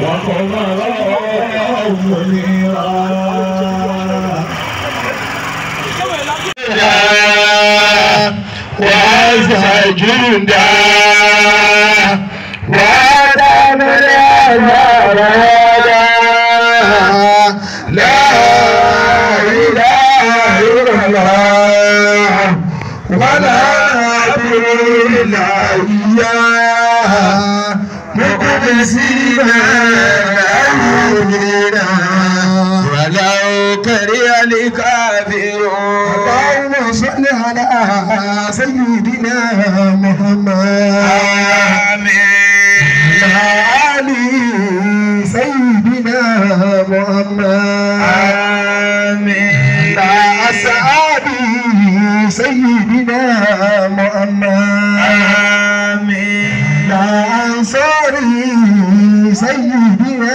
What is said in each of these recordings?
وقمرا منيرا وعز جندا ودمر أزرارا لا إله إلا الله ولا إلا إياه مخلصين أمرنا ولو كره الكافرون اللهم صل على سيدنا محمد آمين علي سيدنا محمد آمين أصحابي سيدنا محمد آمين أنصاري سيدنا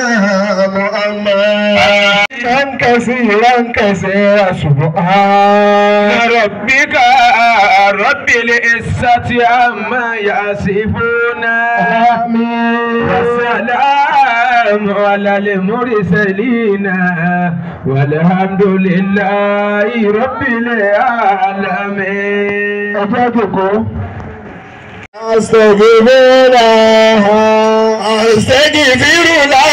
محمد كثيرا كثيرا سبحان ربك رب العزة عما يصفون آمين والسلام على المرسلين والحمد لله رب العالمين ọjọ́ kòkó. Astagfirullah, astagfirullah,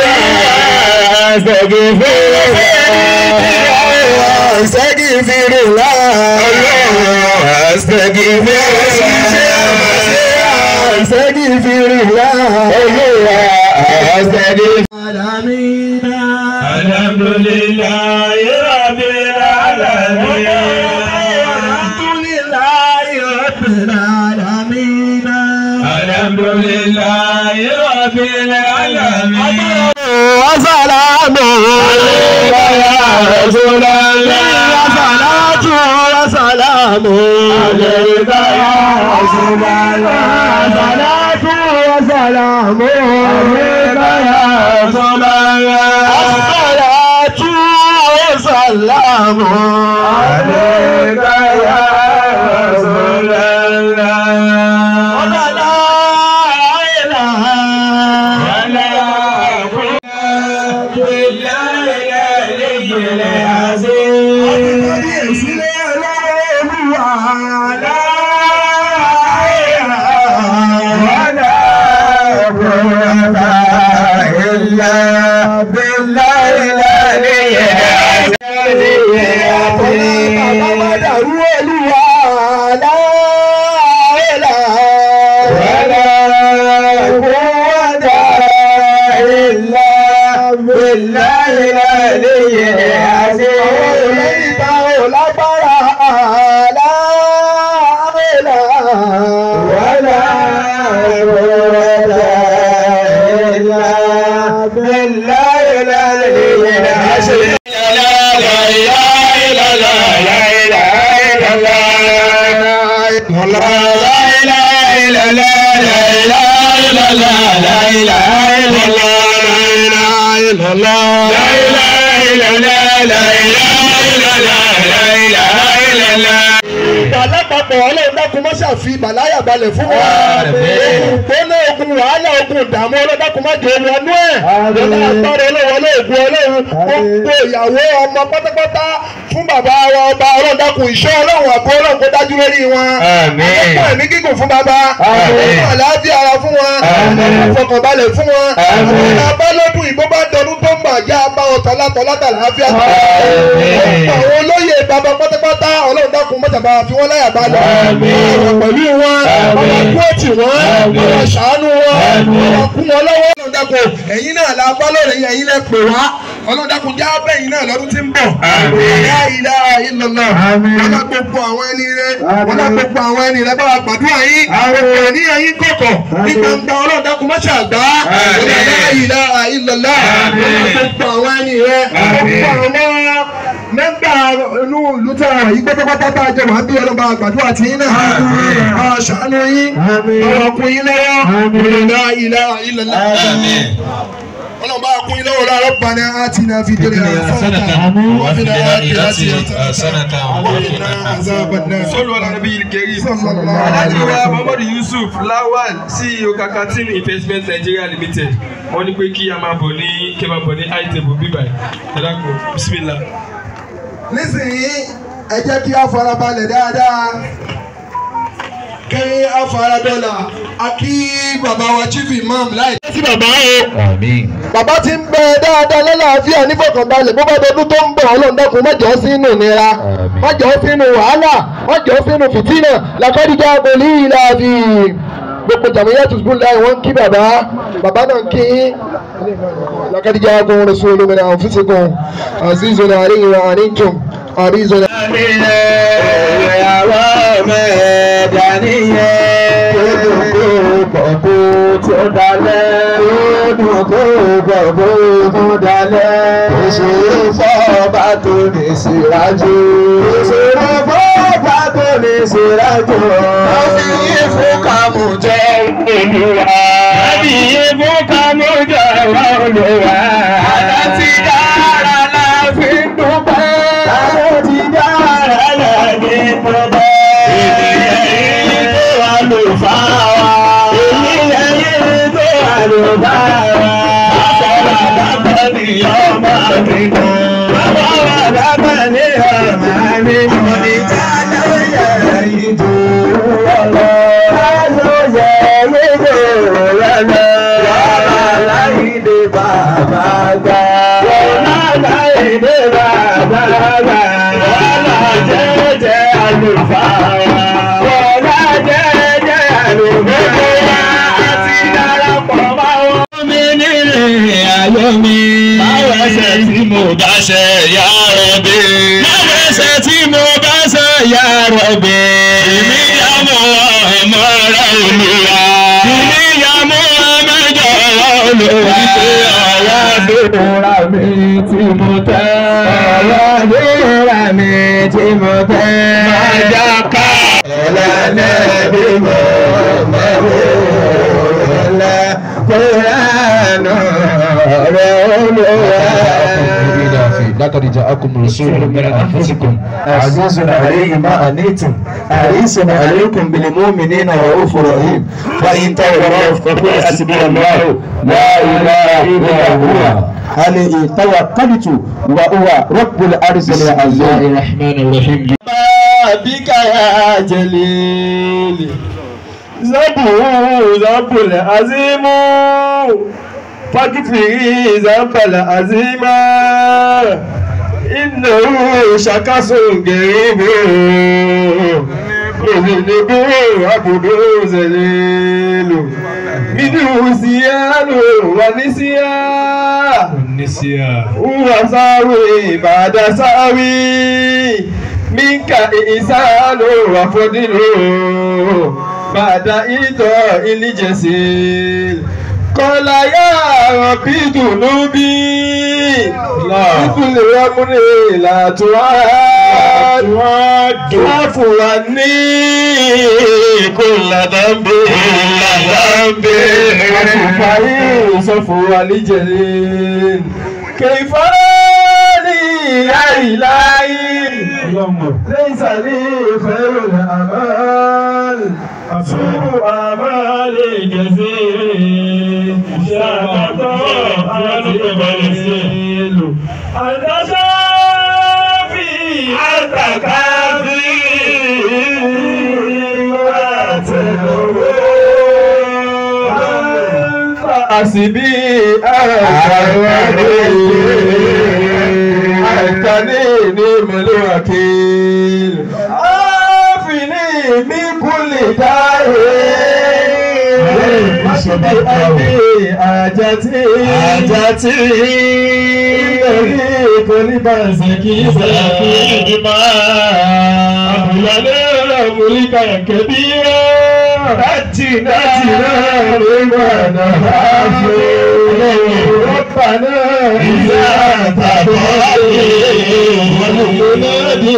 astagfirullah, astagfirullah, astagfirullah, astagfirullah. الحمد لله رب العالمين الحمد لله رب العالمين وسلام عليك يا رسول الله وصلاة وسلام عليك يا رسول الله صلاة وسلام عليك يا رسول الله الصلاة والسلام عليك يا رسول الله ولا إله Alápapọ̀ ọlọ́run dákun mọ́ ṣàfi ìbàláyà balẹ̀ fún wa. Ogun gbóná ogun wàhálà ogun ìdààmú ọlọ́run dákun má jẹ́ wọnú ẹ̀. Lọ́dà agbára ọlọ́run olóògùn ọlọ́run gbogbo ìyàwó ọmọ pátápátá fún bàbá wa ọba ọlọ́run dákun ìṣọ́ ọlọ́run àbọ̀ ọlọ́run kó dájú lórí wọn. Àkókò ẹ̀mí gígùn fún bàbá. Àkókò àlàáfíà ara fún wọn. Àfọkànbalẹ̀ fún wọn. Àwọn abá lọ́dún ìbò bá dọdún tó ń bàjẹ́ abá ọ̀tọ̀ látọ̀ látà láàfíà. Àwọn olóyè bàbá pátápátá ọlọ́run dákun mọ́tàbá fi wọ́n láyà balẹ̀. Ọ̀rọ̀ pẹ̀lú wọn. Ọmọ kú òtì wọn. Ọmọ ṣàánú wọn. Ọmọ kú wọn lọ́wọ́. Ọlọ́run dákun ẹ̀yin náà la bá lóore ẹ̀yin lẹ pè wá. Ọlọ́run dákun já bẹ́yìn náà lọ́dún tí ń bọ̀. La ilaha illallah. Wọ́n lá gbogbo àwọn ẹni rẹ̀. Wọ́n lá gbogbo àwọn ẹni rẹ̀ bá wa gbàdúrà yín. Àwọn ní ẹ̀yin kọ̀kọ̀. Ní gbangba ọlọ́run dákun má ṣàgbá. La ilaha illallah. Gbogbo àwọn ẹni rẹ̀. Gbogbo àwọn mẹ́gbà inú ìlú tí a wà yí pátápátá tá a jẹ wà bí ọlọ́ba àgbàdo àti yín náà. a ṣàánú yín. ọ̀rọ̀ kún yín lọ́wọ́. la ilaha illallah. ọlọ́run bá kún ilé wọlé ربنا آتنا في الدنيا حسنة وفي الآخرة حسنة وقنا عذاب النار sọlọ alabi kẹri صلى الله عليه alhaji wa وسلم muhammadu yusuf lawal ceo kakatin investment nigeria limited wọ́n ní pé kí a máa bọ̀ ní kí a máa bọ̀ ní itable bíbá ẹ dákun bisimilah. nísìnyí ẹ jẹ́ kí a farabalẹ̀ dáadáa kí a faradọ́là a kí bàbá wa chief imam láì. sí bàbá o. bàbá ti ń bẹ dáadáa lálàáfíà nífọ̀kànbalẹ̀ bó bá dọdún tó ń bọ̀ ọlọ́run dákun má jọ́ sínú nira má jọ́ sínú wàhálà má jọ́ sínú fìtínà làkọ́díjà pẹ̀lú ìlàbí gbogbo jàmíyà tùsùn láì wọ́n kí bàbá bàbá náà kí làkọ́díjà gun rasulun min anfusikum azizun alayhi wa antum àrízọ̀nà. ìyàwó mẹ́ẹ̀ẹ́dá nìyẹn. Gbogbo tí ó dalẹ̀. Gbogbo gbogbo tó dalẹ̀. Ìṣòro fọ́ọ̀bá tó lè ṣèrájú. Ìṣòro fọ́ọ̀bá tó lè ṣèrájú. Wọ́n fi yí fún kàmú jẹ́ olúwa. Àbí ibú kanú jọ̀wọ́ olùwà. Àlá ti dára la fi ń dúpẹ́. Àlá ti dára la fi ń dúpẹ́. Ènìyàn yìí tó wà lò fà wá. Ènìyàn yìí tó wà ló bá wa. Bàbá bàbá ni ọmọ mi nù. Bàbá wa bàbá ní ọ̀nà mi mọ̀ ní kájọ yẹ ìdò lọ́lọ́. Kájọ yẹ ìdò lọ́lọ́. Yọ̀rọ̀ láìdè bàbá gbà. Yọ̀rọ̀ láìdè bàbá gbà. Wọ́lá jẹ́jẹ́ àlùfáà wa. Yọ̀rọ̀ jẹ́jẹ́ àlùfáà wa. Àti darapọ̀ máa wọ́n. mi nílé ayé mi. Báwo ẹsẹ̀ tí mo bá ṣe yá rọ̀bì. Báwo ẹsẹ̀ tí mo bá ṣe yá rọ̀bì. Èmi yá mọ́ ọmọ rẹ̀ olùwà. Èmi yá mọ́ ọmọ jọ̀wọ́ olùwà. Ìpè ọ̀wá dòra mi tí mo tẹ́. Ọ̀rọ̀ ìlera mi tí mo fẹ́. Máa já ká. Ẹlẹ́lẹ́ bí mo mẹ́wọ́ ẹlẹ́ kúránù rẹ̀ olúwa. لقد جاءكم رسول من انفسكم عزيز عليه ما أنيتم حريص عليكم بالمؤمنين رؤوف رحيم فإن تولوا فقل حسبي الله لا إله إلا هو عليه توكلت وهو رب العرش العظيم الرحمن الرحيم بك يا جليل زبو زب العظيم فاكفي ذنب العظيم إنه شخص قريب مذنب عبد ذليل منه سيال ونسيان النسيان وساوي بعد ساوي منك إحسان وفضل بعد إيطاء الجسيل قال يا ربي ذنوبي بكل رمر لا تعاد واعف عني كل ذنب كل ذنب وكفاي صفو الجليل كيف لي يا إلهي ليس لي خير الأمال سوء أمالي كثير شاكت أنت بلسيل أنت شافي أنت كافي حسبي أنتني نعم الوكيل عافني من كل داء حسبي أبي حاجتي حاجتي كل باسكي سكي ما أبلغ ملكا كبيرا نجنا لمن ربنا إذا تبعي وننادي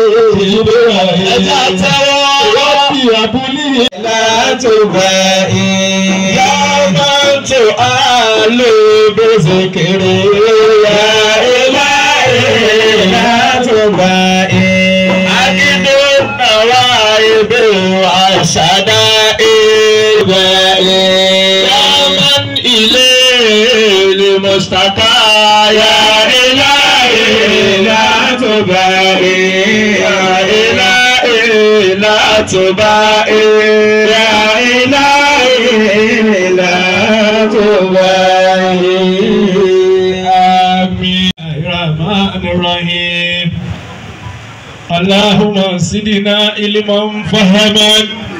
ربي أبلي لا تبعي يا من تعالى ló bẹ́sẹ̀ kéré ya ilá ilá tó bá ẹ̀. Akíndó náwá ebe àṣàdá ebe ẹ̀. Yaman ilé ilé mustaka ya ilá ilá tó bá ẹ̀. Ya ilá ilá tó bá ẹ̀. Ya ilá ilá tó bá ẹ̀. Àmín. الرحمن الرحيم اللهم زدنا علما فهما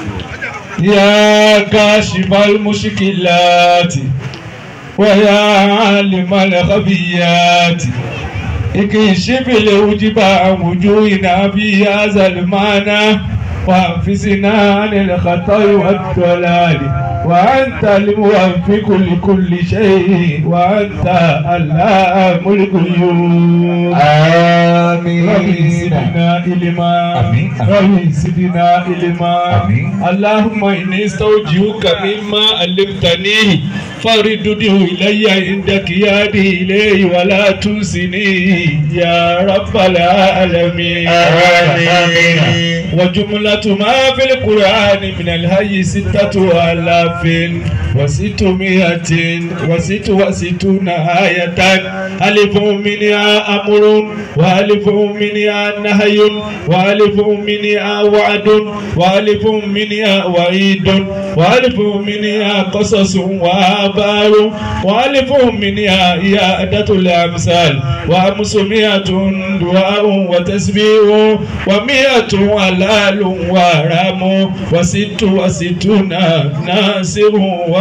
يا كاشف المشكلات ويا عالم الخفيات اكشف الوجب عن وجوهنا في هذا المعنى وحفظنا عن الخطا والضلال وأنت الموفق لكل شيء وأنت علام الغيوب آمين ربي زدنا علما آمين. ربي زدنا علما آمين. اللهم إني استودعك مما علمتنيه فردده إلي عندك يدي إليه ولا تنسني يا رب العالمين آمين. وجملة ما في القرآن من الهي ستة آلاف وستمائة وست وستون آية ألف منها أمر وألف منها نهي وألف منها وعد وألف منها وعيد وألف منها قصص وآبار وألف منها إيادة الأمثال وخمسمائة دعاء وتسبيح ومائة حلال وحرام وست وستون ناصر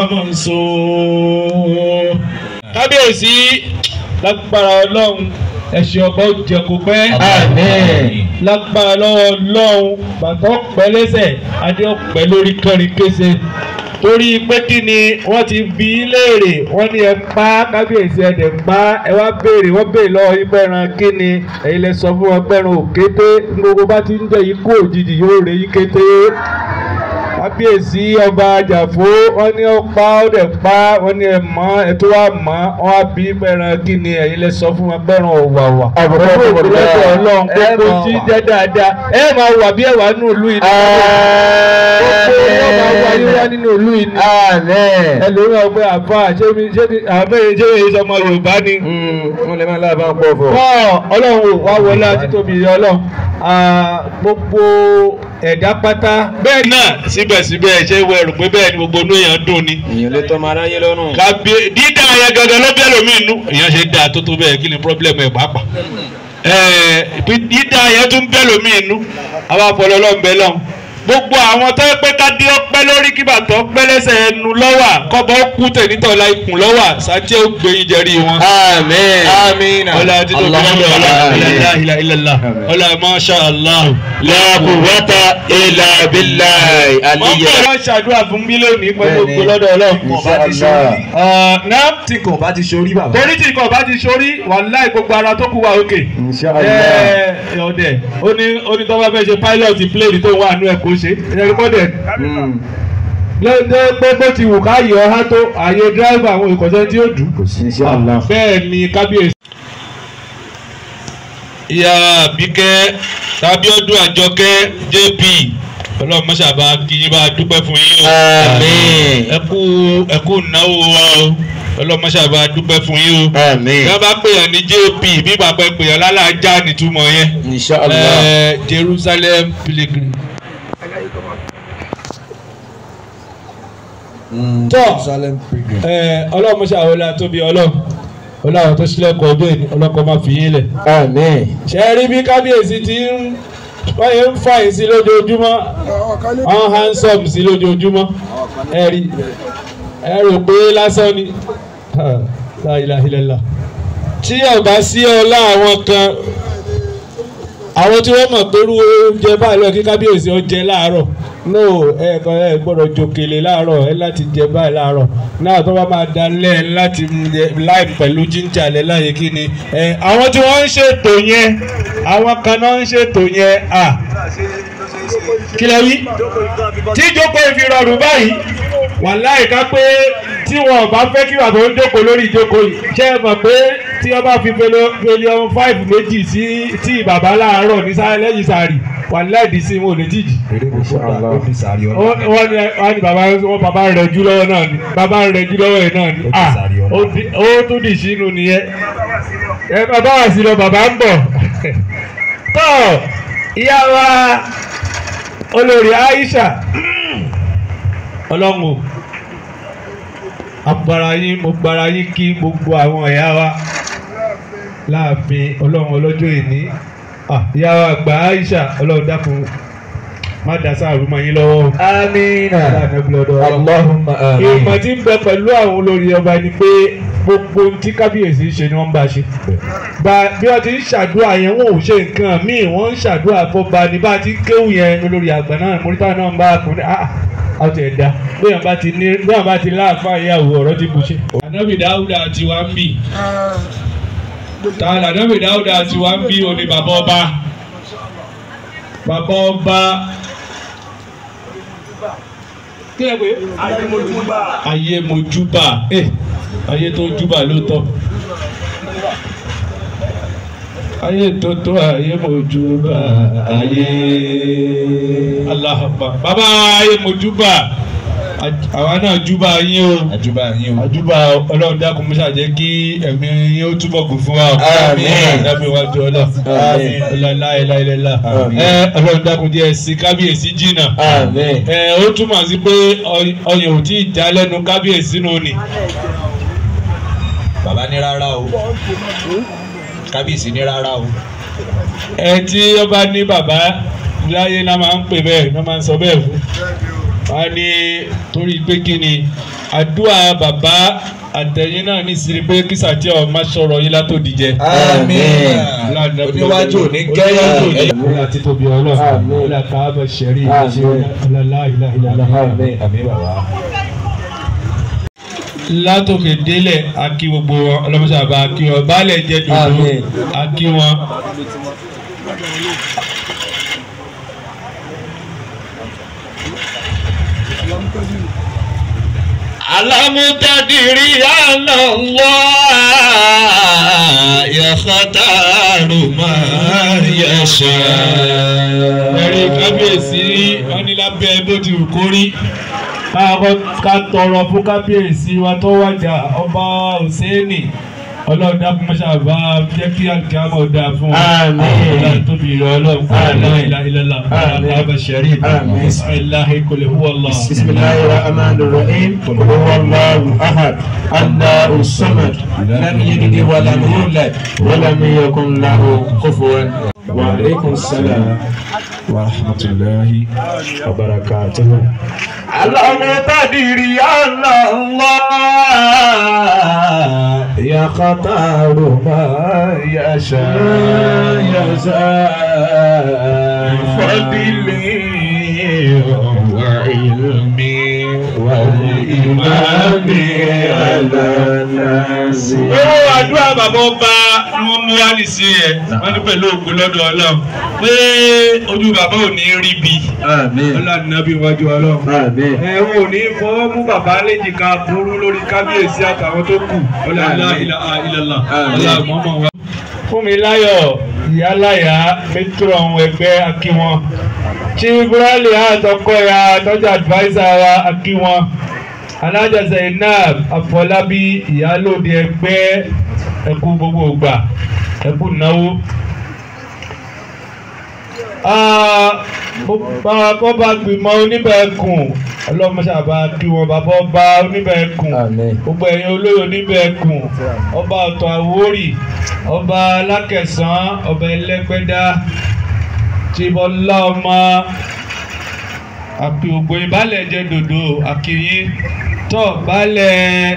ومنصور. kábíyèsí lágbára ọlọ́run ẹ̀sìn ọba ó jẹ kó pẹ́. Àmín. lágbára lọ́wọ́ ọlọ́run bàtà ọ̀pẹ lẹ́sẹ̀ adé ọ̀pẹ lórí kẹrin kése torí pé kí ni wọ́n ti bí í léèrè wọ́n ní ẹ pa kábíyèsí ẹ̀dẹ̀ pa ẹ wá béèrè wọ́n béèrè lọ́wọ́ yín pẹ́ran kí ni ẹ̀yin lẹ sọ fún wọn pẹ́ran òkété gbogbo bá ti ń jẹ́ ikú òjijì yóò rè yí kété kábíyèsí ọba àjàfó wọ́n ní ó pa ó dẹ̀ pa wọ́n ní ẹ mọ̀ ẹ tó wà mọ̀ wọ́n á bí pẹ́ran kí ni ẹ̀yin lẹ sọ fún wọn pẹ́ran òwàwà Àbùkù Pẹ̀lú àbùkù ògbólọ́dọ̀ lẹ́yìn. ọlọ́run Ẹ gbogbo máa tí wà. jẹ́ dáadáa ẹ máa wà bí ẹ̀wà nínú ìlú yìí. gbogbo wọn máa wà yín wá nínú ìlú yìí. Àmín. ẹlòmíràn ọgbẹ́ àfa ṣé mi ṣé mi àbẹ́yẹ ṣé mi sọmọ yorùbá ni. Wọ́n lè máa lábàá ń pọ̀ fọ̀. wọ́n ọlọ́run ò wá wọlé àtìtóbi ìyá ọlọ́run Ah, gbogbo ẹ̀dá pátá. bẹ́ẹ̀ náà síbẹ̀síbẹ̀ ṣé wọ́n rò pé bẹ́ẹ̀ ni gbogbo inú èèyàn dùn ni. Èèyàn lè tọ́ máa ráyé lọ́rùn. kàbí dídá yẹn gangan ló bẹ́ẹ̀ lómi inú èèyàn ṣe dáa tó tó bẹ́ẹ̀ kí ni pọ́blẹ́mù ẹ̀ pàápàá ẹ̀ẹ́ dídá yẹn tún bẹ́ẹ̀ lómi inú àwọn afọlọ́ lọ́n bẹ́ẹ̀ lọ́n gbogbo àwọn tó pé ká dé ọpẹ́ lórí kí bàtọ́ pẹ́ lẹ́sẹ̀ ẹnu lọ́wà kọ́bọ̀ kú tẹ̀nítọ́lá ikùn lọ́wà sátẹ́ ó gbé yín jẹ́rí wọn. Àmín. Àmín. ọlá títí òbí lọ́dọ̀ ọlá ilá ilá ilá ọlá masha allah. La quwwata illa billahi wọ́n aliyya. bẹ̀rẹ̀ wọ́n ṣàdúrà fún mí lónìí pẹ̀lú Bẹ́ẹ̀ni. ògbó lọ́dọ̀ ọlọ́run. Inshallah. náà tí kò bá ti ṣorí bàbá. torí tí nǹkan bá ti sórí wàláì gbogbo ara tó kù wà òkè. Inshallah. ẹ ọdẹ ó ní ó ní tọ́ba fẹ́ ṣe pilot plane tó wà nú ẹ̀ kó ṣe ẹ̀rí kọ́dẹ̀ Mm. lọ́dẹ pé bó ti wù ká yọ ọ́ tó ààyè driver àwọn ìkọ̀sẹ́ tí ó dùn. Inshallah. bẹ́ẹ̀ ni kábíyèsí. ìyá àbíkẹ́ tábíọ́dún àjọkẹ́ jp ọlọ́run mọ́ṣábà kí yín bá dúpẹ́ fún yín o. Àmín. ẹ kú ẹ kú náwó wa o ọlọ́run mọ́ṣábà dúpẹ́ fún yín o. Àmín. bí wọ́n bá pèèyàn ní jp bí bàbá ẹ pèèyàn lálàájá nìtumọ̀ yẹn. Inshallah. Eh, jerusalem pilgrim. tọ́ ọlọ́run mọ́ṣáà wọlé àtóbi ọlọ́run ọlọ́run tó sílẹ̀kùn ọdún èdè ọlọ́kọ̀ máa fi yín lẹ̀ Àmín. ṣe rí bí kábíyèsí ti ń wọ́n yẹn ń fà yín sí lójoojúmọ́ wọ́n handsome sí lójoojúmọ́ ẹ rí ẹ rò pé lásán ni Ha, la ilaha illallah. tí ọba sí ọlá àwọn kan àwọn tí wọ́n mọ̀ pé irú oúnjẹ báyìí lọ kí kábíyèsí ó jẹ láàárọ̀ no ẹ kàn ẹ gbọ́dọ̀ jòkèlè láàárọ̀ ẹ láti jẹ báyìí láàárọ̀ náà tó bá máa dalẹ̀ láti jẹ láì pẹ̀lú jíńjà lẹ láyé kí ni ẹ àwọn tí wọ́n ń ṣètò yẹn àwọn kan náà ń ṣètò yẹn à kí lẹ wí tí ìjókòó ìfi rọrùn báyìí wàláì ká pé tí wọn bá fẹ́ kí bàbá ń jókòó lórí ìjókòó yìí ṣé ẹ mọ̀ pé tí wọ́n bá fi fẹlẹ́ọ̀n five méjì sí tí bàbá láàárọ̀ ní sáré lẹ́yìn sáré wà láìdí sí wọn ò lè jìjì. wọ́n ní wọ́n ní bàbá wọn bàbá rẹ̀ jù lọ́wọ́ náà ni bàbá rẹ̀ jù lọ́wọ́ yìí náà ni ah ó di- ó tún dì sínú nìyẹn ẹ bàbá wà sí lọ bàbá ń bọ̀ tọ́ ìyá wa olórí Aisha ọlọ́run o agbára yín mo gbára yín kí gbogbo àwọn ìyá wa láàfin ọlọ́run ọlọ́jọ́ ìní Ah, ìyá wa àgbà Aisha ọlọ́run dákun má dá sáàrú mọ́ yín lọ́wọ́ o. Amina. Láàánú lọ́dọ̀ ọlọ́run. Allahumma ìmọ̀ amin. tí ń bẹ pẹ̀lú àwọn olórí ọba ni pé gbogbo ohun tí kábíyèsí ń ṣe ni wọ́n ń bá ṣe. Bá bí wọ́n ti ń ṣàdúrà yẹn wọn ò ṣe nǹkan míì wọ́n ń ṣàdúrà fọba ní bá ti kéwù yẹn olórí àgbà náà mọ́rítà náà ń bá a kún ní ah ọtí ẹ̀dá bóyá bá ti ní bóyá bá ti láàfáà ìyàwó ọ̀rọ̀ ti bù ṣe. ànábì dáúdà tí wàá ń bì tààlà ànábì dáúdà tí wàá ń bì òní bàbá ọba bàbá ọba kí ẹ pé ayé mojúbà eh, ayé tó júbà lóòótọ́ ayé tó tó ayé mojúbà ayé aláhàbà bàbá ayé mojúbà àwa náà júbà yín o àjùbà yín o. àjùbà ọlọ́run dákun mọ́ṣá jẹ́ kí ẹ̀mí yín ó túbọ̀ gùn fún wa o. Àmín. dábì wájú ọlọ́ Àmín. ọlọ́láìláìlá Àmín. ẹ ọlọ́run dákun díẹ̀ sí kábíyèsí jìnnà Amin. ẹ ó túmọ̀ sí pé ọy- ọyàn ò tí ì já lẹ́nu kábíyèsí nù ni. bàbá ní rárá o kábíyèsí ní rárá o. ẹ tí ọba ní bàbá láyé náà máa ń pè bẹ́ẹ̀ náà máa ń sọ bẹ́ẹ̀ fún wa ní torí pé kí ni àdúrà bàbá àtẹ̀yìn náà ní sí pé kí sàtì ọ̀ má sọ̀rọ̀ yín látòdì jẹ. Amin. oníwájú òní Oníwájú kẹ́yìn. òní. Ọlá títóbi ọlọ́run. Àmín. Ọlá káábà ṣẹ̀rí. Àmín. Ọlá láìláìláìlá. Amin. àmín bàbá. látòkè délẹ̀ akí gbogbo wọn ọlọ́mọṣàbà akí wọn baálẹ̀ jẹ́ dòdò Àmín. akí wọn. alámúdádìrí àlọ́lọ́ yàtàrú máa yẹsẹ̀. ẹ̀rí kábíyèsí wọn ní lábẹ́ bó ti wù kó rí. káàkọ́ ká tọrọ fún kábíyèsí wa tó wájà ọba Hùsẹ́ẹ̀nì ọlọ́run dákun mọ́ṣá bá jẹ́ kí àkíyàmọ̀ dáa fún wa. Àmín. ọlọ́run tóbi ìrọ̀ ọlọ́run Àmín. aláìláìlá Àmín. káàbà ṣẹ̀rí. Àmín. bisimilahi kò lè hu ọlọ́. بسم الله الرحمن الرحيم قل هو الله احد الله الصمد لم يلد ولم يولد ولم يكن له كفوا وعليكم السلام ورحمه الله وبركاته المقتدر الله يختار ما يشاء يشاء فضله وعلمي والإمام على الناس owó àdúrà bàbá ọba ni wọ́n mú wá nìsí ẹ̀ wọ́n ní pẹ̀lú ògùn lọ́dọ̀ ọlọ́run pé ojú bàbá ò ní rí bi آمين ọlọ́run nàbí wájú ọlọ́run. آمين ẹ̀wọ̀n ò ní fọwọ́ mú bàbá léjìká burú lórí kábíyèsí àtàwọn tó kù ọlọ́lá ilà ilàlá ọlá mọ́mọ́ wa. fún mi láyọ̀ ìyáláyà mẹ́tírọ̀ ọ̀hún ẹgbẹ́ akíwọn chief burali àtọkọya tọ́jú adviser wa akíwọn alájà zainab afọlábí ìyálòde ẹgbẹ́ ẹkú gbogbo ìgbà ẹkú náwó bàbá gbìmọ̀ oníbẹ̀ẹ́kùn ọlọ́mọṣàbá kí wọn bàbá ọba oníbẹ̀ẹ́kùn Àmín. gbogbo ẹ̀yin olóyè oníbẹ̀ẹ́kùn ọba ọ̀tọ̀ àwórì ọba alákẹ̀sán ọba ẹlẹ́gbẹ́dá tìbọ̀lá ọmọ àpè ògbó ìbálẹ̀ jẹ́ dòdò àkìyín tọ́ balẹ̀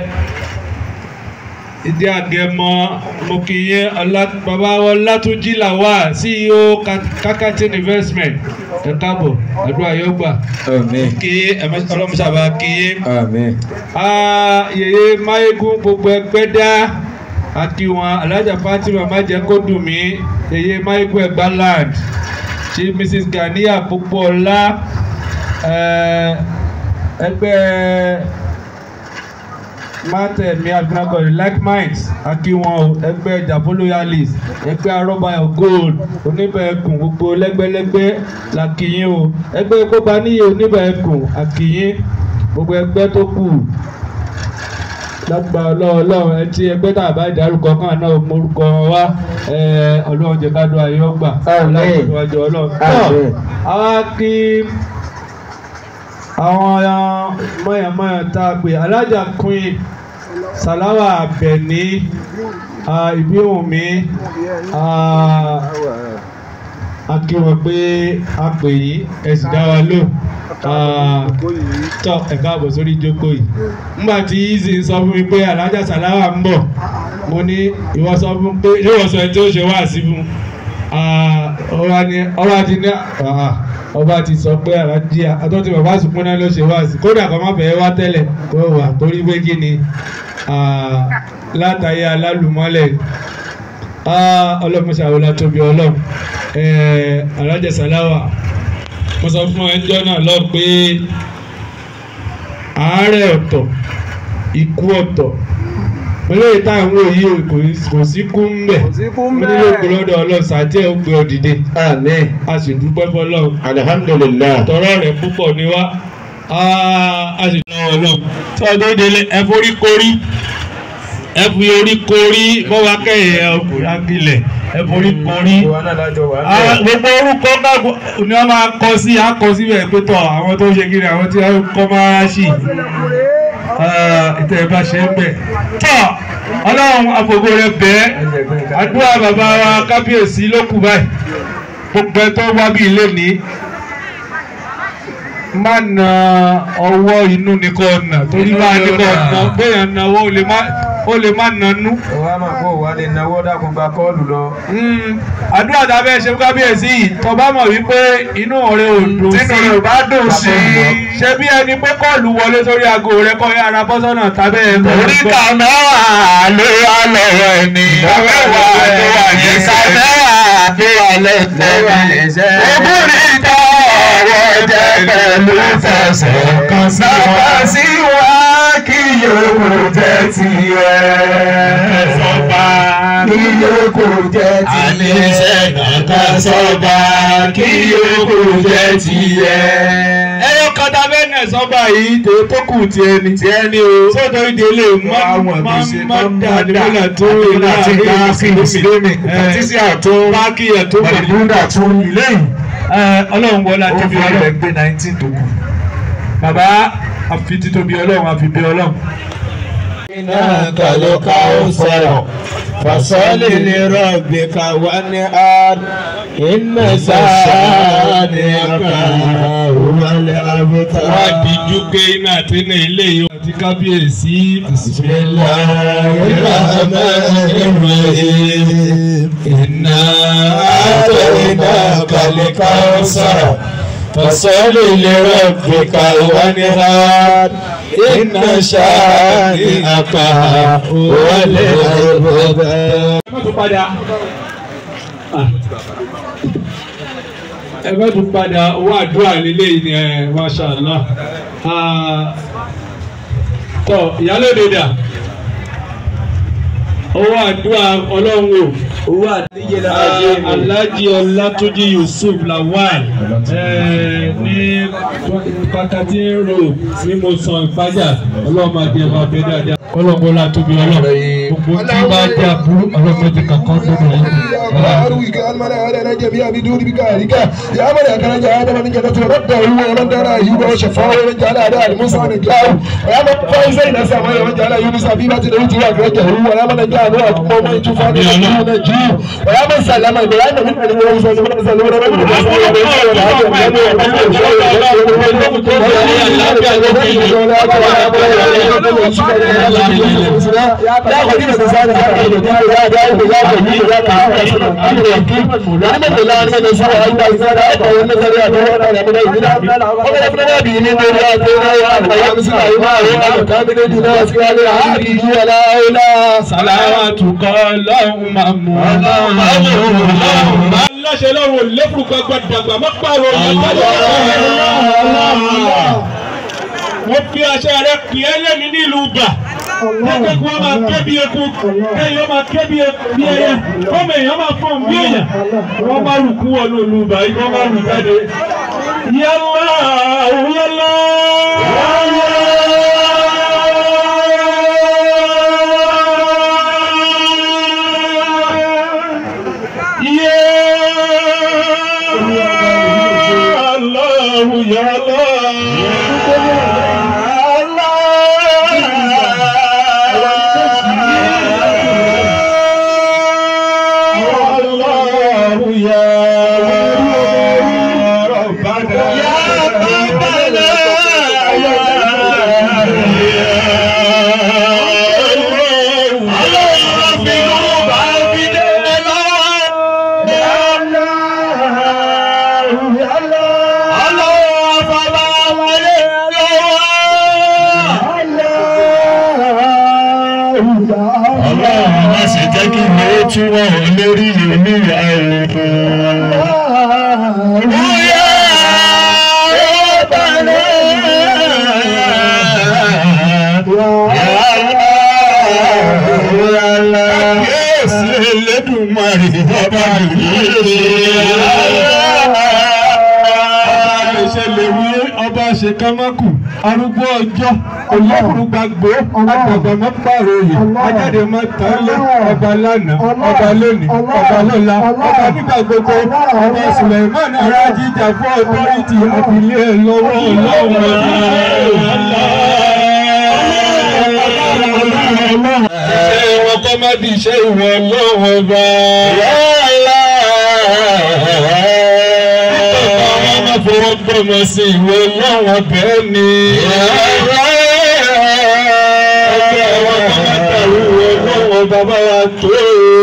ìdí àgẹmọ mo kì í yẹ ọlá- bàbá wọn látúnjí làwà ceo kakatin investment ẹ káàbọ̀ àdúrà yóò gbà آمين kí ọlọ́mùsàbà kí yé آمين yèyé máyégún gbogbo ẹgbẹ́ dá àti wọn alájà fatima májẹ kó dùn mí yèyé máyégún ẹgbà land ṣe mrs ganiya púpọ̀ ọlá ẹgbẹ́ mátẹ̀mí agbára like minds akíwọn o ẹgbẹ́ jàpólóyàlìs ẹgbẹ́ arọ́bàyọ̀ gold oníbẹ̀ẹ́kùn gbogbo lẹ́gbẹ́lẹ́gbẹ́ làkìyìn o ẹgbẹ́ kópa níyì oníbẹ̀ẹ́kùn àkìyìn gbogbo ẹgbẹ́ tó kù lágbà ọlọ́ọ̀lọ́ọ̀ ẹ tí ẹgbẹ́ tá a bá dárúkọ kan náà morúkọ wọn wá ẹ, ọlọ́run jẹ ká dún ayé ọgbà Àmín. ọlọ́run ọlọ́run. Àmín. àwa kí àwọn mọ̀yàmọ̀yà tá a pè alájà queen salawa abẹni ìbíwùnmí a kí wọn pé a pè yín ẹ sì dá wa lò tọ ẹ káàbọ̀ sórí ìjókòó yìí nígbà tí easy sọ fún mi pé alájà salawa ń bọ̀ mo ní ìwọ sọ fún pé ìwọ sọ ẹni tí ó ṣe wá sí fún ọba ni ọba ti ní ah, ọba ti sọ pé alájí àtọ́tí bàbá àsùnkún náà ló ṣe wá sí kódà kọ́ má fẹ́ wá tẹ́lẹ̀ kó wà torí pé kí ni ah, látàyé alálùmọ́lẹ̀ ọlọ́mọṣàwò látòbí ọlọ́run eh, alájà sàláwà mo sọ fún ẹjọ́ náà lọ pé àárẹ̀ ọ̀tọ̀ ikú ọ̀tọ̀ olóyè táwọn òyì kò sí kú ń bẹ̀ mo nílò ògbó lọ́dọ̀ ọlọ́run sàtẹ́ ògbé òdìdé Àmín. a sì dúpẹ́ fọlọ́run Alhamdulillah. tọrọ rẹ̀ púpọ̀ ni wá a sì ná ọlọ́run tí wọ́n tó délé ẹ forí korí ẹ fi orí korí bọ́wá kẹ́yìn ọkùnrin akilẹ̀ ẹ forí korí Ah, gbogbo orúkọ gbàgbọ́ ni wọ́n máa kọ sí akọ síbẹ̀ pé tọ̀ àwọn tó ṣe kiri àwọn tí wọ́n kọ́ máa ṣì ìtẹ̀ bá ṣe ń bẹ̀. tọ́ ọlọ́run àfògo rẹ bẹ́ẹ̀ àdúrà bàbá wa kábíyèsí ló kù báyìí gbogbo ẹ tó wá bí ilé ní má na ọwọ́ inú ni kò nà torí bá a ní kò nà bẹ́ẹ̀ náwó ó lè má ó lè má nanú. Wàá máa kó wà lè náwó dákun gba kọ́ọ̀lù lọ. Mm, àdúrà tá a fẹ́ ṣe fún kábíyèsí yìí tó bá mọ̀ wípé inú ọ̀rẹ́ ò dùn sí Tínú rẹ̀ ò bá dùn sí i. ṣe bí ẹni pé kọ́ọ̀lù wọlé sórí aago rẹ kọ́ ara bọ́sọ́nà tábẹ́ ẹ̀ Oríkà mẹ́wàá ló wà lọ́wọ́ ẹni. Mẹ́wàá ló wà ní ìka mẹ́wàá ló wà lẹ́sẹ̀ ẹni. Ogúnrin tọ́ ọ̀rọ̀ jẹ́ pẹ̀lú fẹsẹ̀ kan sí wa. Bàbá sí wa kí yòókù jẹ́ tiẹ̀. Sọ́ba kí yòókù jẹ́ tiẹ̀. Àníṣe kankan sọ́ba kí yòókù jẹ́ tiẹ̀. ẹyọ kan tá a fẹ́ nà sọ́ba yìí tó tó kù tiẹ̀ ni tiẹ̀ ni o sọ́dọ̀ ìdílé má má má dà nígbà tó ìlà Mùsùlùmí. Tísí àtún. báàkì ẹ̀ tó pẹ̀lú. Màdìbúndà tún lẹ́yìn. ọlọ́run wọlé Ó àti fi bí ilẹ̀ ọlọ́run gbé nineteen tó kù. bàbá àfi títóbi ọlọ́run àfi bí ọlọ́run. إنك لكوثر فصل لربك وانهار إن شانئك هو الأبتر wá díjú pé iná àti iná ilé yìí àti kábíyèsí. بسم الله الرحمن الرحيم إنا أعطيناك الكوثر فصل لربك وانهار إن شانئك هو الأبتر ẹ má tún padà ẹ má tún padà owó àdúrà lílé yìí ni ẹ masha allah Ah, tọ ìyálóde dà owó àdúrà ọlọ́run o owó àdúrà alhaji ọlátúnjí yusuf lawal eh, ní pàtàkì road ní mo sàn ìpájà ọlọ́run máa di ẹ̀ máa bẹ dáadáa ọlọ́run bọ́lá tóbi ọlọ́run gbogbo tí bá jẹ́ àbúrò ọlọ́run ti kankan gbọdọ̀ yẹn. وأرويك أن من أهلنا جميعا بدون بكارك يا من أكرم آدم من جنة رده ومن دار أيوب وشفاه ومن جعل أداء موسى نجاه ويا من فايز إلى السماء ومن جعل يونس حبيبة له وأخرجه ويا من نجاه نوح قوم طوفان نجيه ويا من سلم إبراهيم من من موسى من سلم يا خليل الإنسان يا داود يا خليل يا sàlàwàtúkọ ọlọ́run máa mú ọlọ́run máa ń láṣẹ lọ́rùn lẹ́kùrú gbàgbà dàgbà má pààrọ̀ mo fi àṣẹ rẹ pè é lẹ́ni nílùú bà jẹ́jẹ́ kí wọ́n máa ké bí eku kéèyàn ó máa ké bí bí ẹyẹ kọ́mọ èèyàn máa fọ́n bí èèyàn wọ́n máa rù kú wọnú olùbà yìí wọ́n máa rù jáde. yálà yálà. Allahu ya Allah ya Rabbana ya Ọlọ́run má ṣe jẹ́ kí ni ó tún wọ̀ lórí ìlú àìrùn. Bóyá ọ̀bàlẹ̀ Kábíyèsí Elédùmarè ọba ṣe lè wí ọba ṣe kámákù arúgbó ọjọ́ olókùnrin gbàgbó àgbàgbà má pààrọ̀ òye ajáde má tán lé ọba lánàá ọba lónìí ọba lọ́la ọba nígbà gbogbo ọba Suleiman arájíjà fún ọtọ́rìtì àfilẹ́ lọ́wọ́ ọlọ́run. ṣé wọn kọ́ má di iṣẹ́ ìwọ ọlọ́run ọba. Ọmọ máa fọwọ́ gbọ́mọ sí ìwé lọ́wọ́ bẹ́ẹ̀ ni. Ọjọ́ àwọn ọmọ máa dàrú ìwé lọ́wọ́ bàbá wa tó.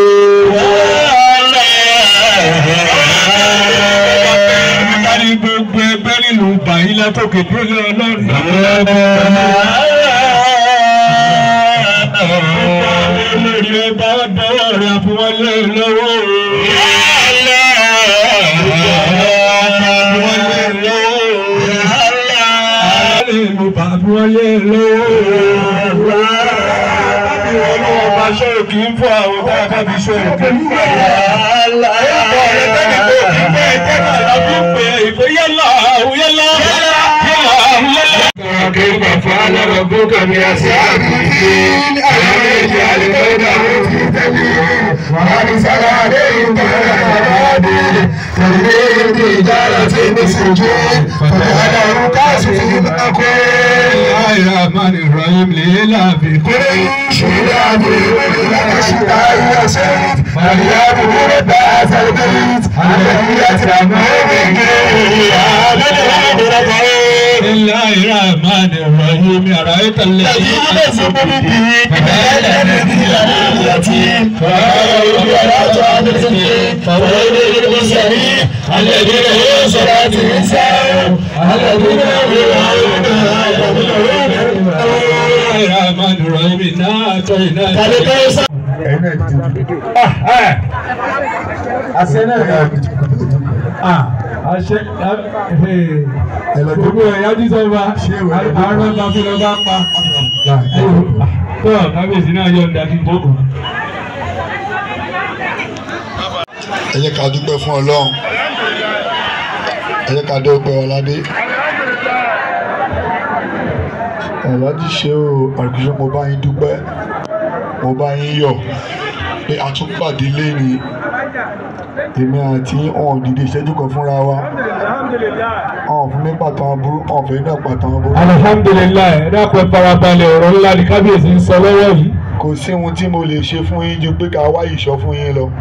Kárí gbogbo ẹgbẹ́ nínú bàyí látòkè tó lé ọlọ́run. Lórí ọba ọdọ́wọ́ rẹ̀ fún wọn lé lọ́wọ́. Wọlé lọ́wọ́. Bábí wọn lọ́wọ́ bá ṣọ́rọ̀ kì í fún àwọn tá a bá fi ṣọ́rọ̀ kì í fún àwọn. Ẹ̀kọ́ rẹ̀ tẹ́lẹ̀ tó kí pé tẹ́lẹ̀ la fi ń pè é ìpè yálà yálà yálà yálà. كيف فعل ربك بأصحاب الفيل ألم يجعل كيدهم في تدبير وأرسل عليهم طيرا أبابيل ترميهم بحجارة من سجيل فجعلهم كعصف مأكول الله الرحمن الرحيم ليلى في قريش إلى بيوت لك الشتاء يسير فليعبدوا رب هذا البيت الذي يتمه من بسم الله الرحمن الرحيم أرأيت الذي ينزل به فقال الذي له اليتيم فقال ولا تعبد فويل للمرسلين الذين هم صلاتهم ساهون الذين هم الرحمن الرحيم إنا أعطيناك àṣẹ náà àṣẹ gbogbo ẹ̀yà jísọ́ba àárọ̀ bá fi lọ bá pa tó kábíyèsí náà yọ̀ ǹda kí n jókòó. ẹ jẹ́ ká dúpẹ́ fún ọlọ́run ẹ jẹ́ ká dúpẹ́ ọládé ọ̀làdí ṣe o àrùkíṣẹ́ mo bá yín dúpẹ́ mo bá yín yọ̀ pé a tún pàdé lẹ́ni èmi àti ọ̀hún dìde ìṣẹ́jú kan fúnra wa ọ̀hún fún mi pàtàkì aburú ọ̀hún fẹ́ náà pàtàkì aburú alihamdulilayi ẹ dákun ẹ farabalẹ̀ ọ̀rọ̀ ńlá ni kábíyèsí ń sọ lọ́wọ́ yìí. kò sí ohun tí mo lè ṣe fún yín ju pé ká wá ìṣọ́ fún yín lọ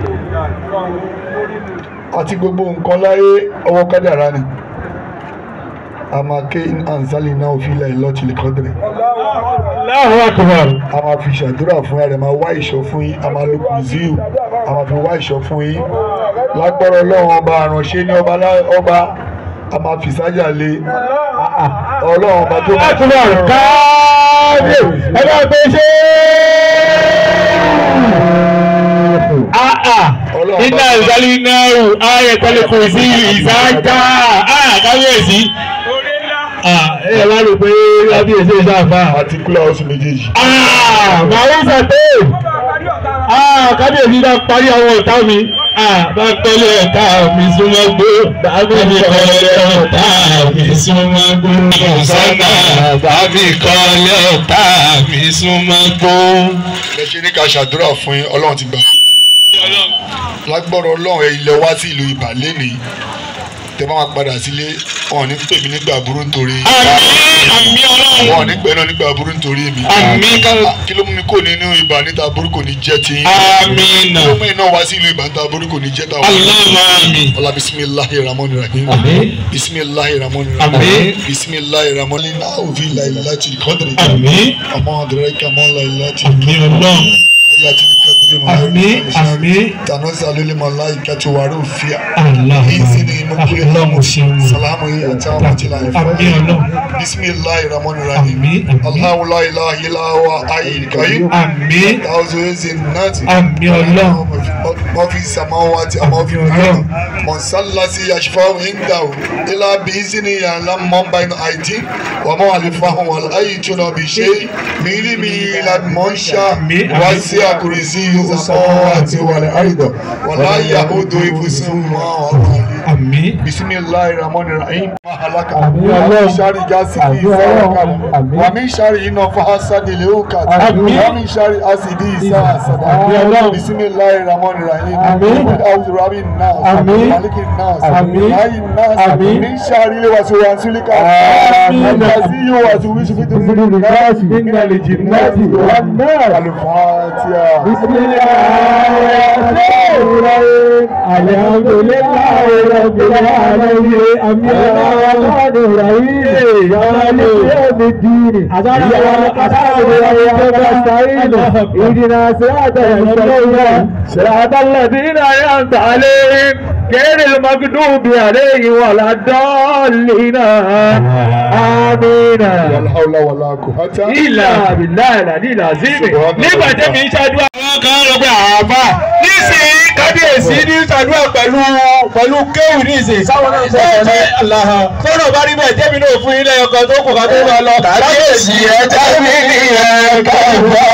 àti gbogbo nǹkan láyé ọwọ́ kádàrá ni a máa ké anzali náà fi ilẹ̀ lọ́ọ̀tì lè kọ́dìrì Allahu akbar. a máa fi ṣàdúrà fún ẹ máa wá ìṣọ́ fún yín a máa lo kùzíù a máa fi wá ìṣọ́ fún yín lágbára ọlọ́run ọba àránṣẹ́ ní ọba lá- ọba a máa fi sájà lé ọlọ́run ọba tó máa fi akbar kábíyèsí ẹ bá gbé ṣe. Ọlọ́run iná bá- ìsálí náà ayẹ tẹ́lẹ̀ kò sí ìsájà kábíyèsí ẹ wá rò pé kábíyèsí ìṣàfà. àti kúlẹ̀ oṣù méjèèjì. màá ń sàté kábíyèsí bá parí àwọn ọ̀tá mi bá kọ́lé ọ̀tá mi súnmọ́ gbó bàbá mi kọ́lé ọ̀tá mi súnmọ́ gbó sọ́nà bàbí kọ́lé ọ̀tá mi súnmọ́ gbó. ẹ ṣe ní ká ṣàdúrà fún yín ọlọ́run ti gbà. lágbọ́rọ̀ ọlọ́run ẹ ilẹ̀ wá sí ìlú ibà lénìí tẹ bá máa padà sílé wọn ò ní pè mí nígbà burú nítorí àmín àmín ọlọ́run. wọn ò ní pẹ́ náà nígbà burú nítorí mi. àmín ká. kí ló mú mi kó nínú ibà níta burú kò ní jẹ́ ti yín. àmín kí ló mú iná wá sí ìlú ibà níta burú kò ní jẹ́ tàwọn. Allahumma àmín. ọlá bisimilahi ramoni rahim. bisimilahi ramoni rahim. Àmín. bisimilahi ramoni náà òfin láìláti kọ́dìrì. àmín ọmọ ọ̀dẹ̀rẹ̀ kàmọ́ láìláti. àmín ọlọ́run láti kọ́dìrì mọ́. àmín àmín tanosa lórí mọ̀láìka tó wà lófìà. Allah ìsìn ní mo kúrẹ́ ọlọ́run ṣeun salamu yi àti àwọn àti láyé fún àmín ọlọ́run bisimilahi ramoni rahim. Àmín, àmín. Allahu la ilaha illa huwa ayyul qayyum. àmín Ta'awuzu yezin nati. àmín ọlọ́run ما في السماوات وما في الأرض من صلى يشفع عنده إلا بإذنه يعلم من بين أيديهم وما خلفهم ولا يحيطون بشيء من علمه إلا بما شاء وسع كرسيه السماوات والأرض ولا يئوده حفظهما وهو àmín بسم الله الرحمن الرحيم ما هلك آمين. ومن شر غاسق آمين. إذا وقب آمين. ومن شر النفاثات في العقد آمين. ومن شر حاسد إذا حسد آمين. بسم الله الرحمن الرحيم آمين. قل أعوذ برب الناس آمين. مالك الناس آمين. حي الناس آمين. من شر الوسواس آمين. الذي يوسوس في صدور الناس من الجنة والنار الفاتحة بسم الله الرحمن الحمد لله رب العالمين الرحمن الرحيم مالك يوم الدين إياك نعبد وإياك نستعين اهدنا صراط المستقيم صراط الذين أنعمت عليهم غير المغضوب عليهم ولا الضالين آمين ولا حول ولا قوة ilà abilà ìlànà ìlàzímì nígbà tẹ́mi ń ṣàdúrà. àwọn kan lọ pé àbá nísìnyí kábíyèsí ní ṣàdúrà pẹ̀lú pẹ̀lú kéwù nísìnyí sáwọn náà sọ pé aláha tọ́nà bá rí bẹ́ẹ̀ jẹ́mi náà fún ilé ọkọ̀ tó kù ká tó máa lọ. kábíyèsí ẹ jẹ́mi nìyẹn káwọ́.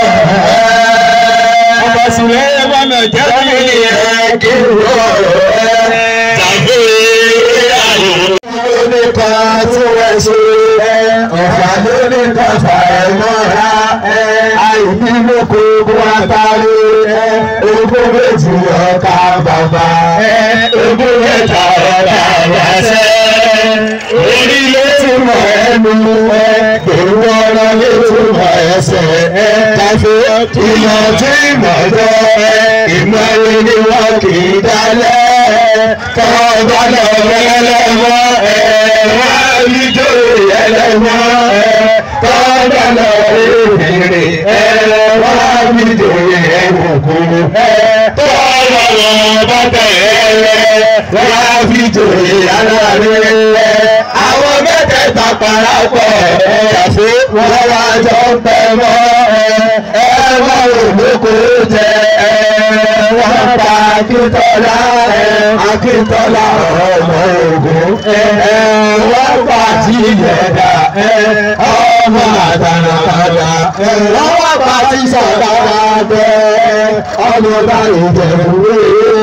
ọmọ sílẹ̀ ẹ bá mi jẹ́mi nìyẹn kí wọ́n rẹ̀ tàbí àyè nípa tí wọ́n ṣe ọ̀fà lórí kọfà ẹ̀ mọ́ra àìní lóko wá parí ogún méjì ọkà bàbá ogún mẹ́ta ọkà wáṣẹ́ orí ló ti mọ̀ ẹnu èrò ọ̀rọ̀ ló ti mọ̀ ẹsẹ̀ tàbí ìmọ̀ tí ìmọ̀ jọ ìmọ̀ ẹni ni wọ́n kì í dálẹ̀ tọ́ba lọ ẹlẹ́mọ́ ẹ̀ wá níjó ẹlẹ́mọ́ ẹ̀ tọ́ba lọ èrè ẹ̀ wá níjó ẹ̀wòkú ẹ̀ tọ́ba lọ bàtà ẹ̀ wá níjó aláàrẹ̀ ẹ̀ àwọn mẹ́tẹ̀ẹ̀ta parapọ̀ ẹ̀ yàtọ̀ wọ́n wá jọ pẹ́ mọ́ ẹ̀ ẹ̀ wá òlóko jẹ ẹ̀ wọ́n pa akíntọ́lá ẹ̀ akíntọ́lá ọmọ ogun ẹ̀ wọ́n pa tìyẹ̀dá ẹ̀ ọmọ àtàràkàdà ẹ̀ wọ́n wá pa tìsàkàdà bẹ́ ọmọ báyìí jẹ̀bùwé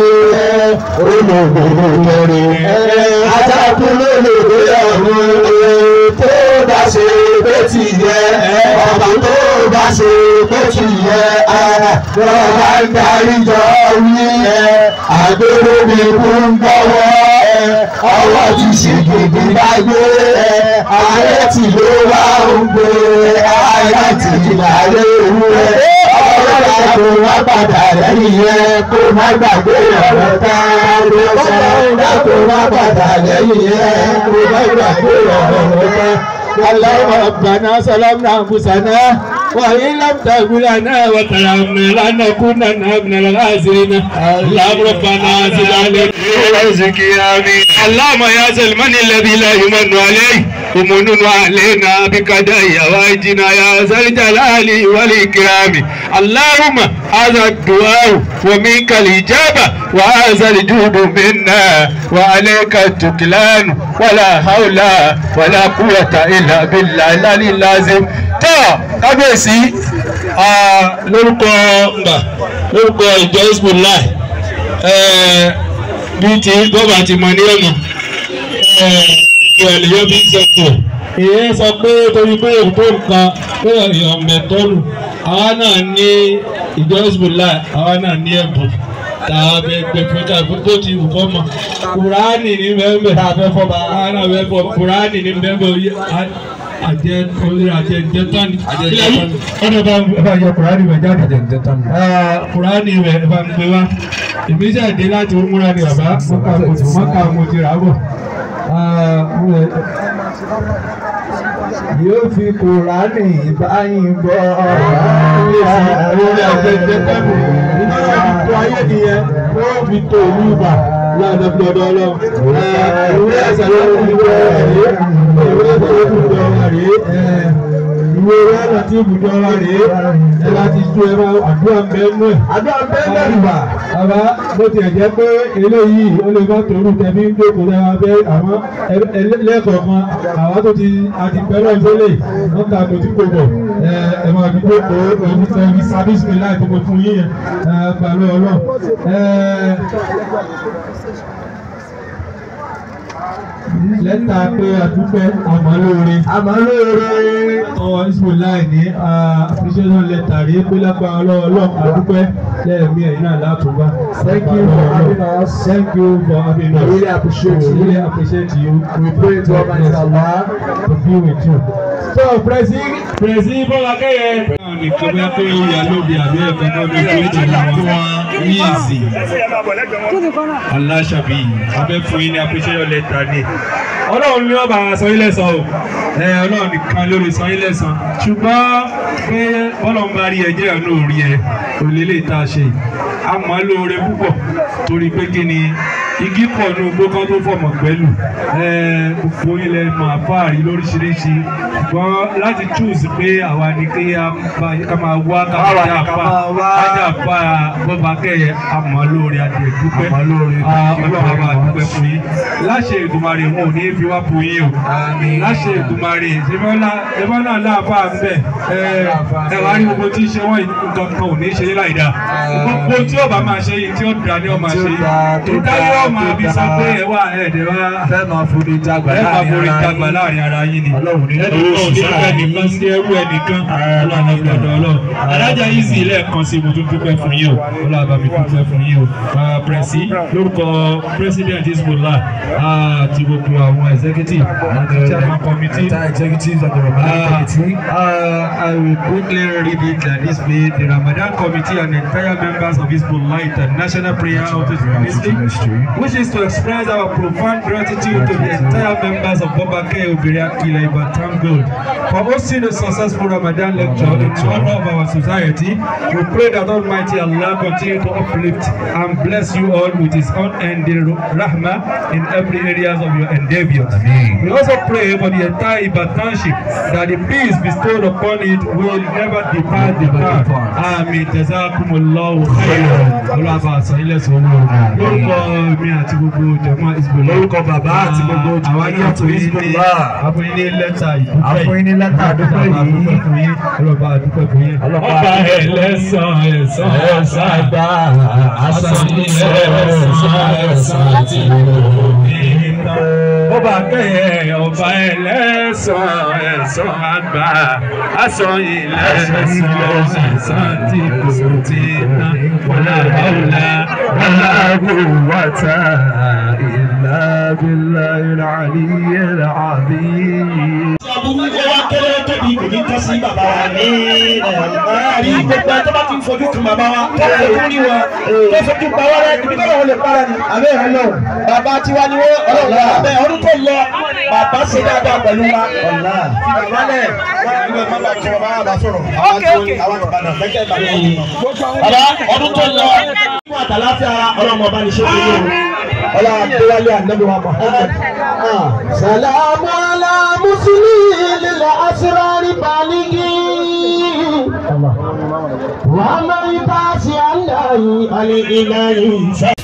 olóògbé kẹrin ajakun lólobé ọ̀run tó bá ṣe pé ti yẹ ọba tó bá ṣe pé ti yẹ lọ́ba ń darí jọ wí àgbèrè mi kú ń gbọ́wọ́ ọwọ́ ti ṣègbèdè bá gbé ààrẹ tí ló wá ń gbé ààrẹ tí ìlàlẹ́ òwúrẹ́ ọ̀rọ̀ àpò wá padà lẹ́yìn yẹn kó má gbàgbé ọ̀rọ̀ tá ló sọ kó má padà lẹ́yìn yẹn kó má gbàgbé ọ̀rọ̀ tá. اللهم ربنا ظلمنا انفسنا وان لم تغفر لنا وترحمنا لنكونن من الخاسرين اللهم ربنا زد علينا رزقي امين اللهم يا ذا المن الذي لا يمن عليه ومنن علينا بقضاء حوائجنا يا ذا الجلال والإكرام اللهم هذا الدعاء ومنك الإجابة وهذا الجود منا وعليك التكلان ولا حول ولا قوة إلا بالله العلي العظيم tó kábíyèsí lórúkọ ngbà lórúkọ ìjọ isbullah bíi ti bọ́bà ti mọ ní ọ̀nà ìgbà ènìyàn bí ń sọ pọ̀ èyí sọ pé torí pé òkú nǹkan pé èèyàn mẹ́tọ́lù àwa náà ní ìjọ isbullah àwa náà ní ẹ̀bùn tá a bẹ gbẹ fún ká fún tó ti wù kọ́ mọ̀ kùránì ní bẹ́ẹ̀ tá a fẹ́ fọ́ bá a náà fẹ́ fọ́ kùránì ní bẹ́ẹ̀ àjẹ olè àjẹ jẹtán ilẹ̀ yìí ọ̀nà bá bá yọ kùránì rẹ̀ jáde àjẹ jẹtán. kùránì rẹ̀ bá ń gbé wá èmi ṣe dé láti múra ní bàbá mọ́kà mo ti mọ́kà mo ti rà á bọ̀. yóò fi kùránì báyìí gbọ́ olè àjẹ jẹtán ìjọba fi tó ayé nìyẹn wọ́n fi tó ìlú ibà láàdá fi ọ̀dọ̀ ọlọ́run. ìwé ẹ̀sẹ̀ ló ń gbọ́ ẹ̀rí ìwé ẹ̀sẹ̀ ló ń gbọ́ ẹ̀rí ìwé rẹ́nà tí ibùdó wa rèé ẹ láti ju ẹ máa àdúrà mẹ́nu ẹ̀. àdúrà bẹ́ẹ̀ bá bàbá bó tiẹ̀ jẹ́ pé eléyìí ó lè má tòrú tẹ̀mí ń jókòó lẹ́wà bẹ́ àmọ́ lẹ́ẹ̀kọ̀ọ̀kan àwa tó ti àti pẹ́lú ìfẹ́lẹ̀ wọ́n kà kò tí kò bọ̀ ẹ máa fi jókòó ẹbí ẹbí sábísì mi láì tó mo fún yín yẹn pẹ̀lú ọlọ́run lẹ́tà pé àdúpẹ́ àmọ́lóore. àmọ́lóore. ọwọ́ ismailai ní appreciation letter rí pé lápá ọlọ́ọ̀lọ́ àdúpẹ́ lẹ́ẹ̀mí ẹ̀yìn náà látúbá. thank you for having us. thank you for having us. we really appreciate we you. really appreciate you. we pray to Almighty Allah to be with you. so presi presi bọ́lá kẹ́yẹ. nìkan bá pé ó yà lóde àbí ẹ̀fọ́ náà ló tó ìjìnlẹ̀ wọn ní ìsìn. aláṣàbí abẹ́ fún yín ní appreciation letter ní ọlọ́run ní ọba san ilé san o ẹ ọlọ́run nìkan lórí san ilé san ṣùgbọ́n pé bọ́lọ̀ ń bá rí ẹ jẹ́ àánú rí ẹ kò lè lè tá a ṣe a mọ̀ ọ́ lóore púpọ̀ torí pé kí ni igi pọ̀ ní ogbó kan tó fọ̀mọ̀ pẹ̀lú gbogbo ilẹ̀ máa fáàrí lóríṣiríṣi ṣùgbọ́n láti choose pé àwa ni kí ká máa wá ká máa dá fa ájà fa bọ́ba kẹ́yẹ àmọ́ lóore adìẹ dúpẹ́ ọlọ́run àbá dúpẹ́ fún yín láṣẹ ìdùmarè wọn ò ní fi wá fún yín o láṣẹ ìdùmarè ṣẹfọ́n náà láàbà ń bẹ̀ ẹ wá rí gbogbo tí ń ṣe wọ́n nǹkan kan ò ní ṣe láì dáa gbogbo tí ó bá máa ṣe yìí tí ó dá ní ọmọ ṣe yìí tó dáyé ọmọ àbí sọ pé ẹ wá ẹ̀ẹ́dẹ̀ wá fẹ́ máa forí jagbà ẹ máa láàrin forí ara dàgbà yín. láàrin ara yín ni Ọlọ́run ní ẹnì owó kan ò ní sísára fẹ́ nìkan sí ẹrú ẹnìkan ọlọ́run ní ọ̀dọ̀ ọlọ́run adájà easy lẹ́ẹ̀kan sí mo tún dúpẹ́ fún yín o ọlọ́run bá mi dúpẹ́ fún yín o Ah, pẹ̀sì lórúkọ president isbola àti gbogbo àwọn executive àti chairman committee. Entire executives of the Ramadan Uh, committee. uh, I will quickly read it like this way. The Ramadan Committee and entire members of Hezbollah International Prayer Outreach Ministry wishes to express our profound gratitude to the entire members of Babake Obiriaki Ibadan Gold for hosting a successful Ramadan lecture in honor of our society. We pray that Almighty Allah continue to uplift and bless you all with His unending rahmah in every areas of your endeavors. We also pray for the entire Ibadanship that the peace bestowed upon it will never depart the path. Amin. Jazakumullahu khairan. Ọlọ́ba àṣà ilẹ̀ sọ̀rọ̀. Lórúkọ mi àti gbogbo jẹ̀mọ́ Isbullah. Lórúkọ bàbá àti gbogbo Àwọn ní jẹ̀mọ́ àtúnyí ní Hizbullah. àfọyín ní lẹ́tà ìdúpẹ́ yìí. Àfọyín ní lẹ́tà àdúpẹ́ Ọlọ́ba yìí. àdúpẹ́ fún yín. Ọlọ́ba àdúpẹ́ fún yín. Ọlọ́ba Ọba àdúpẹ́ fún yín. ẹlẹ́sàn ẹ̀sán ẹ̀sán àgbà. Àṣà ilẹ̀ ẹ̀sán ẹ̀sán ti ọba kẹyẹ ọba ẹlẹ́sàn ẹ̀sán àgbà aṣọ ilẹ̀ ẹ̀sán tí kò tí ná wọlá ọ̀la wọlá quwwata illa billahil aliyyil azim. aburú kó wá kéré tóbi kò ní tọ́ sí bàbá wa ní ẹ̀ẹ́dì gbogbo ẹ̀ tó bá ti ń fojú kan bàbá wa tó fojú rí wa tó fojú pa wá rẹ ibi tó lọ́wọ́ lè para ni àbẹ́ ẹ̀ lọ bàbá tiwa ni wọ́n ọlọ́wọ́ abẹ́ ọdún tó lọ bàbá ṣe dáadáa pẹ̀lú wa ọ̀la bàbá lẹ̀ wọ́n ní bàbá tí wọ́n bá wà bá sọ̀rọ̀ àwọn tí wọ́n àwọn ìbàdàn fẹ́kẹ́ ìbàdàn bàbá ọdún tó lọ fún àtàláfíà ọlọ́mọ ọba ní ṣé kí ni o ọlọ́wọ́ adéwálé ànábì wa Muhammad. Salamu ala مسلم للأسرار بالغين وما يبعث الله الإله